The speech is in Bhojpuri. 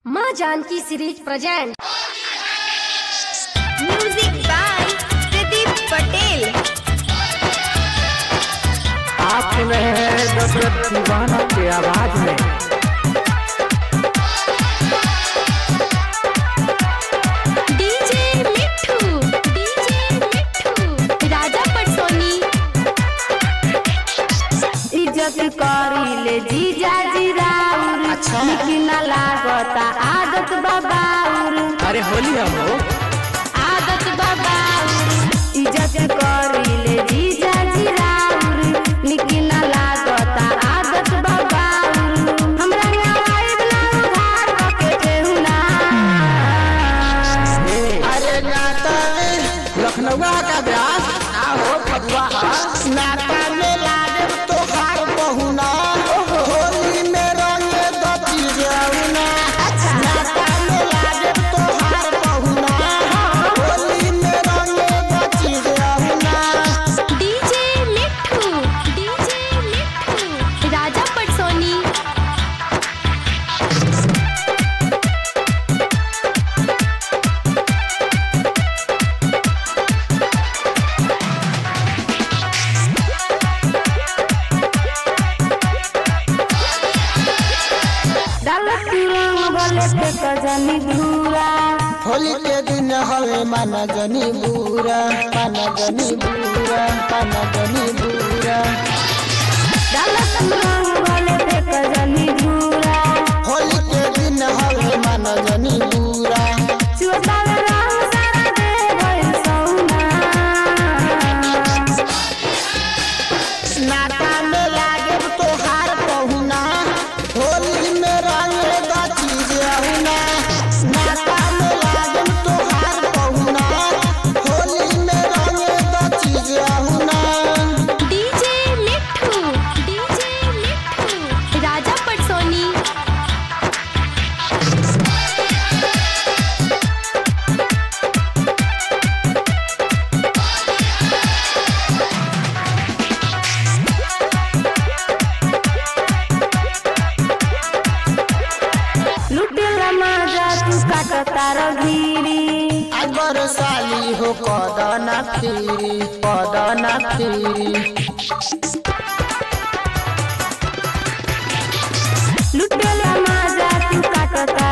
माँ Janki series present music by Pradeep Patel आप सुन रहे हैं दशरथ दीवाना के आवाज में डीजे मिठू डीजे मिठू राजा पटसोनी इज्जत करीले जीजा जी राउर लेकिन ना लागता आदत बाबाउर अरे होली हम हो आदत बाबाउर इज्जत करीले जीजा जी राउर लेकिन ना लागता आदत बाबाउर हमरा नवाई वाला उधार के केहू ना अरे नाता लखनऊ का ब्यास आहो फगुआ नाता में लागे तोहार बहुना होली में रंगे दती जाऊना नाता में लागे तोहार बहुना होली में रंगे दती जाऊना डीजे मिठू डीजे मिठू राजा पटसोनी डालत रंग बोले पे कजनी धूरा होली के दिन हवे माना जनी बूरा माना जनी बूरा माना जनी बूरा डालत रंग बोले पे कजनी धूरा होली के दिन हवे माना जनी बूरा चुताल रंग सारा दे भइल सौना नाता में लागे तोहार पहुना होली में रंग गाची जाऊना नाता में लागे तोहार पहुना होली में रंग गाची जाऊना डीजे मिठू डीजे मिठू राजा पटसोनी लुटेला मजा तू काट तार घीरी अगर साली हो कदना फिरी कदना फिरी लुटेला मजा तू काट तार